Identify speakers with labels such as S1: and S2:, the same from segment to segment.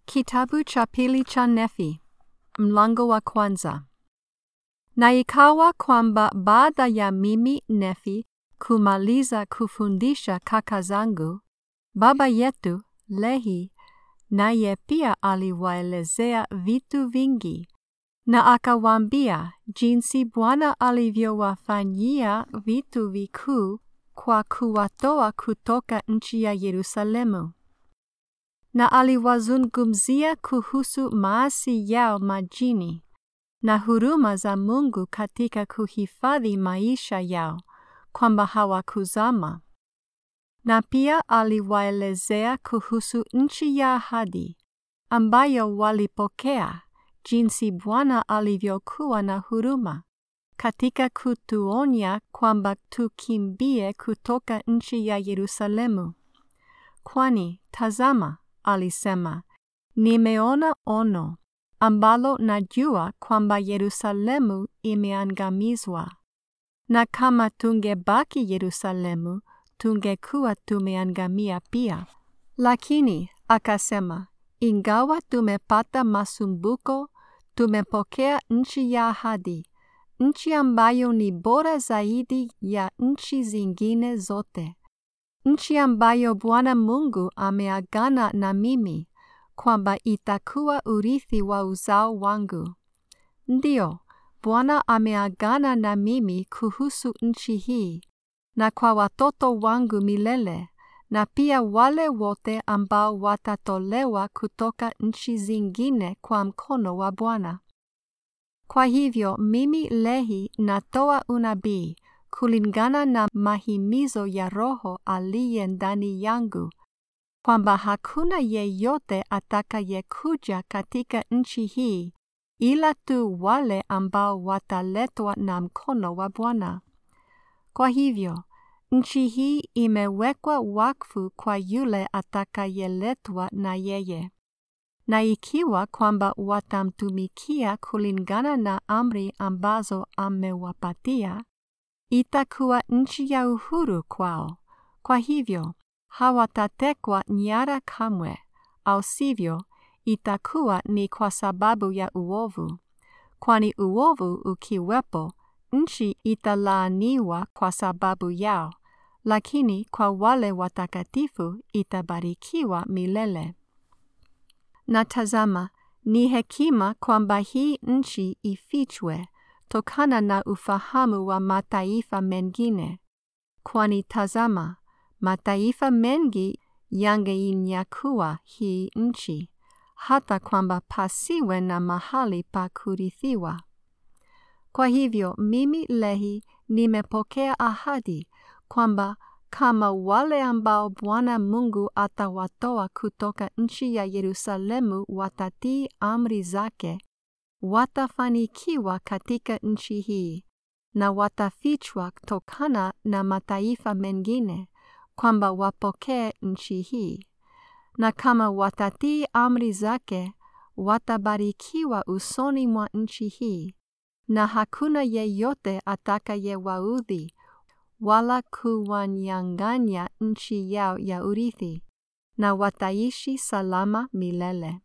S1: Kitabu cha pili cha Nefi, mlango wa kwanza. Na ikawa kwamba baada ya mimi Nefi kumaliza kufundisha kaka zangu, baba yetu Lehi naye pia aliwaelezea vitu vingi, na akawaambia jinsi Bwana alivyowafanyia vitu vikuu kwa kuwatoa kutoka nchi ya Yerusalemu na aliwazungumzia kuhusu maasi yao majini na huruma za Mungu katika kuhifadhi maisha yao, kwamba hawakuzama. Na pia aliwaelezea kuhusu nchi ya ahadi ambayo walipokea, jinsi Bwana alivyokuwa na huruma katika kutuonya kwamba tukimbie kutoka nchi ya Yerusalemu. Kwani tazama, alisema, nimeona ono ambalo najua kwamba Yerusalemu imeangamizwa, na kama tungebaki Yerusalemu tungekuwa tumeangamia pia. Lakini akasema, ingawa tumepata masumbuko, tumepokea nchi ya ahadi, nchi ambayo ni bora zaidi ya nchi zingine zote nchi ambayo Bwana Mungu ameagana na mimi kwamba itakuwa urithi wa uzao wangu. Ndiyo, Bwana ameagana na mimi kuhusu nchi hii na kwa watoto wangu milele, na pia wale wote ambao watatolewa kutoka nchi zingine kwa mkono wa Bwana. Kwa hivyo mimi Lehi natoa unabii kulingana na mahimizo ya Roho aliye ndani yangu, kwamba hakuna yeyote atakayekuja katika nchi hii ila tu wale ambao wataletwa na mkono wa Bwana. Kwa hivyo nchi hii imewekwa wakfu kwa yule atakayeletwa na yeye, na ikiwa kwamba watamtumikia kulingana na amri ambazo amewapatia itakuwa nchi ya uhuru kwao. Kwa hivyo hawatatekwa nyara kamwe, au sivyo itakuwa ni kwa sababu ya uovu. Kwani uovu ukiwepo, nchi italaaniwa kwa sababu yao, lakini kwa wale watakatifu itabarikiwa milele. Na tazama, ni hekima kwamba hii nchi ifichwe tokana na ufahamu wa mataifa mengine, kwani tazama, mataifa mengi yangeinyakua hii nchi, hata kwamba pasiwe na mahali pa kurithiwa. Kwa hivyo mimi Lehi nimepokea ahadi kwamba kama wale ambao Bwana Mungu atawatoa kutoka nchi ya Yerusalemu watatii amri zake watafanikiwa katika nchi hii na watafichwa tokana na mataifa mengine, kwamba wapokee nchi hii, na kama watatii amri zake watabarikiwa usoni mwa nchi hii, na hakuna yeyote atakayewaudhi wala kuwanyang'anya nchi yao ya urithi, na wataishi salama milele.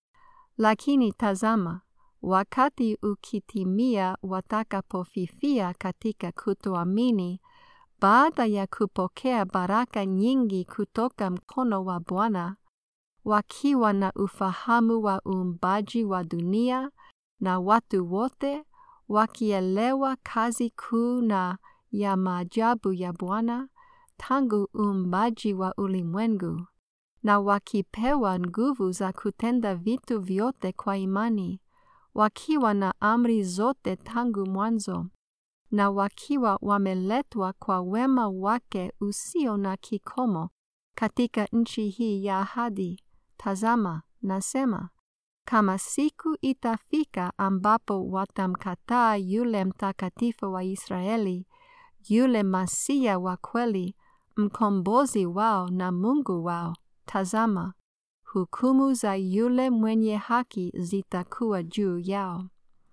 S1: Lakini tazama, wakati ukitimia watakapofifia katika kutoamini, baada ya kupokea baraka nyingi kutoka mkono wa Bwana, wakiwa na ufahamu wa uumbaji wa dunia na watu wote, wakielewa kazi kuu na ya maajabu ya Bwana tangu uumbaji wa ulimwengu, na wakipewa nguvu za kutenda vitu vyote kwa imani wakiwa na amri zote tangu mwanzo, na wakiwa wameletwa kwa wema wake usio na kikomo katika nchi hii ya ahadi. Tazama, nasema, kama siku itafika ambapo watamkataa yule mtakatifu wa Israeli, yule Masia wa kweli, mkombozi wao na Mungu wao, tazama, hukumu za yule mwenye haki zitakuwa juu yao.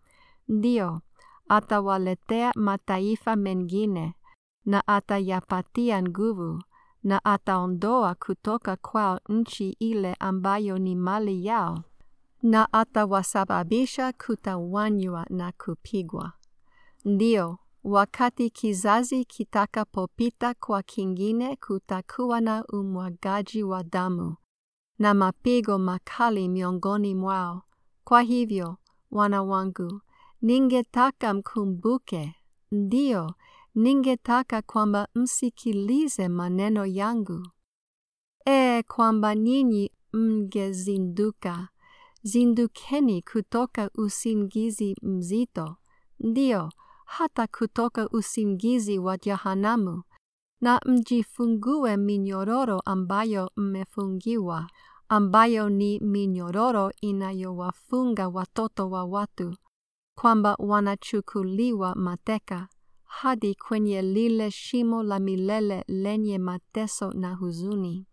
S1: Ndiyo, atawaletea mataifa mengine na atayapatia nguvu, na ataondoa kutoka kwao nchi ile ambayo ni mali yao, na atawasababisha kutawanywa na kupigwa. Ndiyo, wakati kizazi kitakapopita kwa kingine, kutakuwa na umwagaji wa damu na mapigo makali miongoni mwao. Kwa hivyo, wana wangu, ningetaka mkumbuke, ndiyo, ningetaka kwamba msikilize maneno yangu. E, kwamba nyinyi mngezinduka, zindukeni kutoka usingizi mzito, ndiyo, hata kutoka usingizi wa jehanamu, na mjifungue minyororo ambayo mmefungiwa, ambayo ni minyororo inayowafunga watoto wa watu, kwamba wanachukuliwa mateka hadi kwenye lile shimo la milele lenye mateso na huzuni.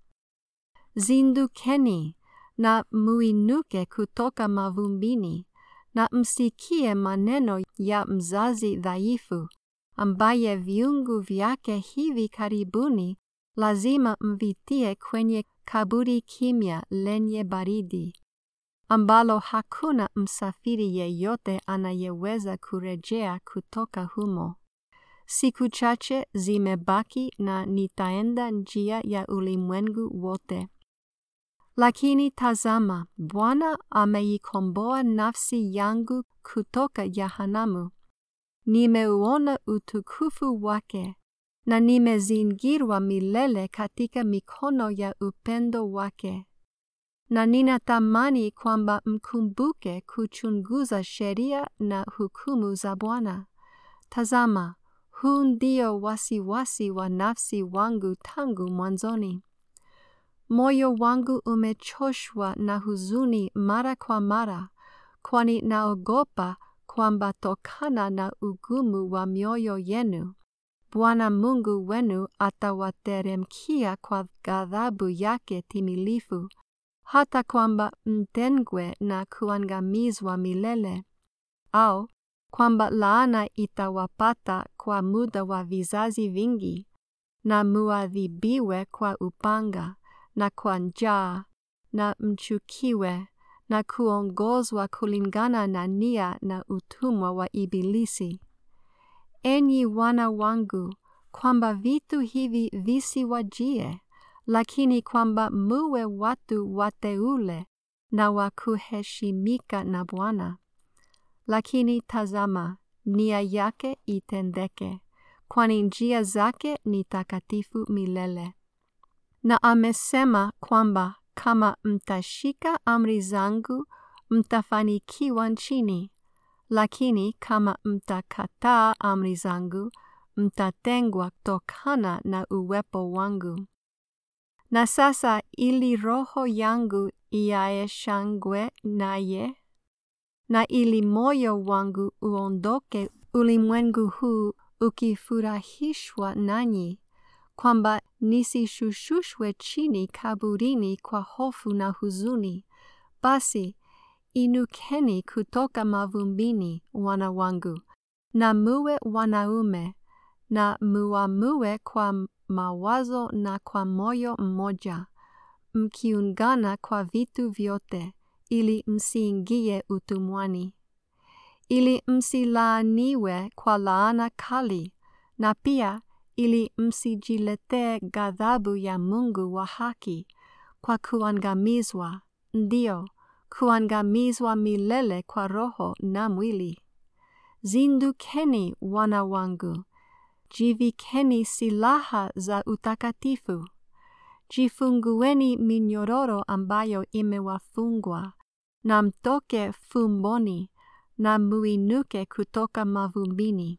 S1: Zindukeni na muinuke kutoka mavumbini na msikie maneno ya mzazi dhaifu ambaye viungu vyake hivi karibuni lazima mvitie kwenye kaburi kimya lenye baridi, ambalo hakuna msafiri yeyote anayeweza kurejea kutoka humo. Siku chache zimebaki na nitaenda njia ya ulimwengu wote. Lakini tazama, Bwana ameikomboa nafsi yangu kutoka jehanamu. Nimeuona utukufu wake na nimezingirwa milele katika mikono ya upendo wake. Na ninatamani kwamba mkumbuke kuchunguza sheria na hukumu za Bwana. Tazama, huu ndio wasiwasi wa nafsi wangu tangu mwanzoni. Moyo wangu umechoshwa na huzuni mara kwa mara, kwani naogopa kwamba tokana na ugumu wa mioyo yenu, Bwana Mungu wenu atawateremkia kwa ghadhabu yake timilifu, hata kwamba mtengwe na kuangamizwa milele, au kwamba laana itawapata kwa muda wa vizazi vingi, na muadhibiwe kwa upanga na kwa njaa, na mchukiwe na kuongozwa kulingana na nia na utumwa wa Ibilisi. Enyi wana wangu, kwamba vitu hivi visiwajie, lakini kwamba muwe watu wateule na wa kuheshimika na Bwana. Lakini tazama, nia yake itendeke, kwani njia zake ni takatifu milele. Na amesema kwamba kama mtashika amri zangu, mtafanikiwa nchini, lakini kama mtakataa amri zangu, mtatengwa tokana na uwepo wangu. Na sasa ili roho yangu iae shangwe naye, na ili moyo wangu uondoke ulimwengu huu ukifurahishwa nanyi, kwamba nisishushushwe chini kaburini kwa hofu na huzuni, basi inukeni kutoka mavumbini, wana wangu, na muwe wanaume, na muamue kwa mawazo na kwa moyo mmoja, mkiungana kwa vitu vyote, ili msiingie utumwani, ili msilaaniwe kwa laana kali, na pia ili msijiletee ghadhabu ya Mungu wa haki kwa kuangamizwa, ndio kuangamizwa milele kwa roho na mwili. Zindukeni, wana wangu, jivikeni silaha za utakatifu, jifungueni minyororo ambayo imewafungwa, na mtoke fumboni, na muinuke kutoka mavumbini.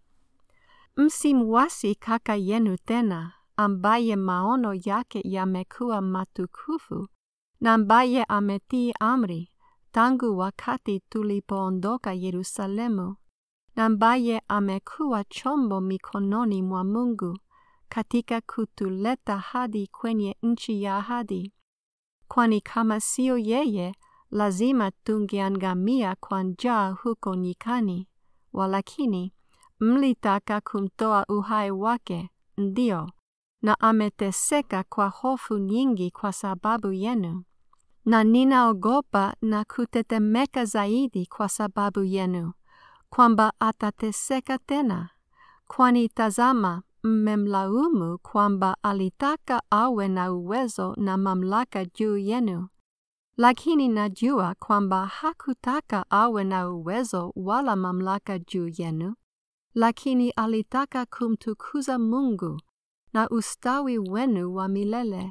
S1: Msimwasi kaka yenu tena, ambaye maono yake yamekuwa matukufu, na ambaye ametii amri tangu wakati tulipoondoka Yerusalemu, na ambaye amekuwa chombo mikononi mwa Mungu katika kutuleta hadi kwenye nchi ya ahadi. Kwani kama sio yeye, lazima tungeangamia kwa njaa huko nyikani. Walakini mlitaka kumtoa uhai wake, ndio, na ameteseka kwa hofu nyingi kwa sababu yenu, na ninaogopa na kutetemeka zaidi kwa sababu yenu, kwamba atateseka tena. Kwani tazama, mmemlaumu kwamba alitaka awe na uwezo na mamlaka juu yenu. Lakini najua kwamba hakutaka awe na uwezo wala mamlaka juu yenu, lakini alitaka kumtukuza Mungu na ustawi wenu wa milele.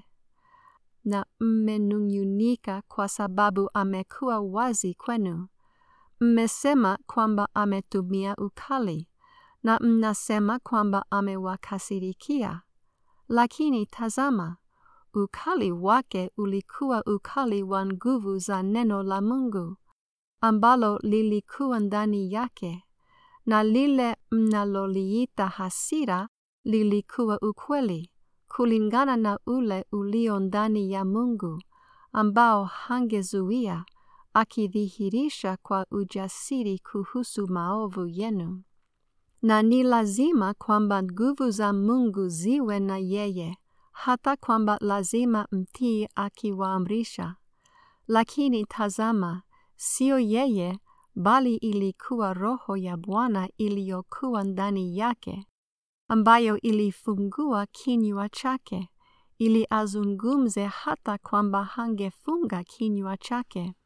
S1: Na mmenung'unika kwa sababu amekuwa wazi kwenu. Mmesema kwamba ametumia ukali, na mnasema kwamba amewakasirikia. Lakini tazama, ukali wake ulikuwa ukali wa nguvu za neno la Mungu, ambalo lilikuwa ndani yake, na lile mnaloliita hasira lilikuwa ukweli, kulingana na ule ulio ndani ya Mungu, ambao hangezuia, akidhihirisha kwa ujasiri kuhusu maovu yenu. Na ni lazima kwamba nguvu za Mungu ziwe na yeye, hata kwamba lazima mtii akiwaamrisha. Lakini tazama, sio yeye, bali ilikuwa Roho ya Bwana iliyokuwa ndani yake, ambayo ilifungua kinywa chake, ili azungumze hata kwamba hangefunga kinywa chake.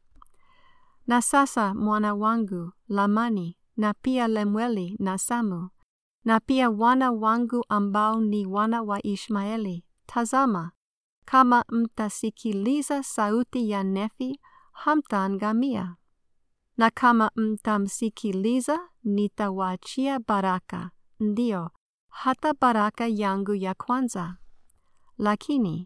S1: Na sasa mwana wangu Lamani, na pia Lemueli na Samu, na pia wana wangu ambao ni wana wa Ishmaeli, tazama, kama mtasikiliza sauti ya Nefi, hamtaangamia. Na kama mtamsikiliza, nitawaachia baraka, ndio, hata baraka yangu ya kwanza. Lakini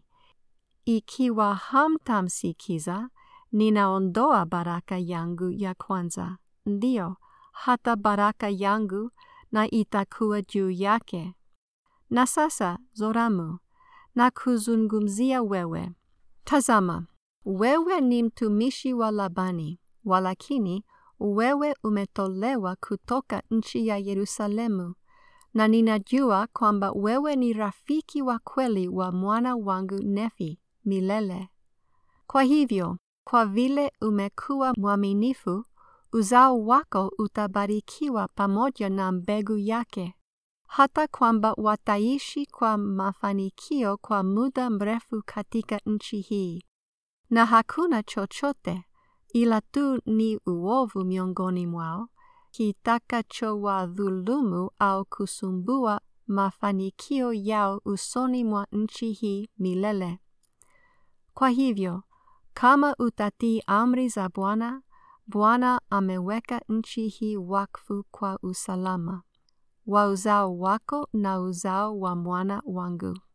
S1: ikiwa hamtamsikiza, ninaondoa baraka yangu ya kwanza, ndio, hata baraka yangu, na itakuwa juu yake. Na sasa, Zoramu, na kuzungumzia wewe. Tazama, wewe ni mtumishi wa Labani, walakini wewe umetolewa kutoka nchi ya Yerusalemu, na ninajua kwamba wewe ni rafiki wa kweli wa mwana wangu Nefi milele. Kwa hivyo, kwa vile umekuwa mwaminifu, uzao wako utabarikiwa pamoja na mbegu yake, hata kwamba wataishi kwa mafanikio kwa muda mrefu katika nchi hii, na hakuna chochote ila tu ni uovu miongoni mwao kitakachowadhulumu au kusumbua mafanikio yao usoni mwa nchi hii milele. Kwa hivyo, kama utatii amri za Bwana, Bwana ameweka nchi hii wakfu kwa usalama wa uzao wako na uzao wa mwana wangu.